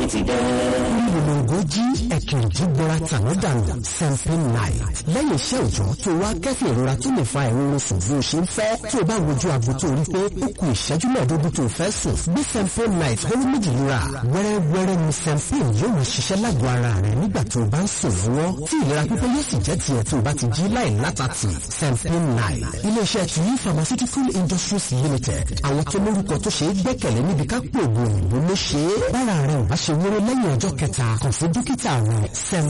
ti dé. ìrìnàgò jí ẹ̀kìrìjì gbọ́ra tàná dànù sempin night lẹ́yìn iṣẹ́ òjò tó wá kẹ́fì ìrora tó lè fa ìrora sùn bí o ṣe ń fẹ́ tó o bá wojú aago tó rí pé ó kù ìṣẹ́jú mẹ́ẹ̀ẹ́dógún tó o fẹ́ sùn bí sempin night ó ní méjì lura wẹ́rẹ́wẹ́rẹ́ ni sempin yóò máa ṣiṣẹ́ lágọ̀ọ́ ara rẹ̀ nígbà tó o bá ń sùn lọ́wọ́ tí ìlera pípé yóò sì jẹ́ tiẹ̀ tó o bá ti jí láì látàtì sempin night iléeṣẹ́ tuyi pharmaceutical industries limited àwọn tó lórúkọ tó ṣe é gbẹ́kẹ̀lé níbi ká pò ògùn òyìnbó ló ṣe é bára rẹ̀ ò bá ṣe wéré lẹ́yìn ọjọ́ kẹta kàn sí dókítà rẹ̀ sem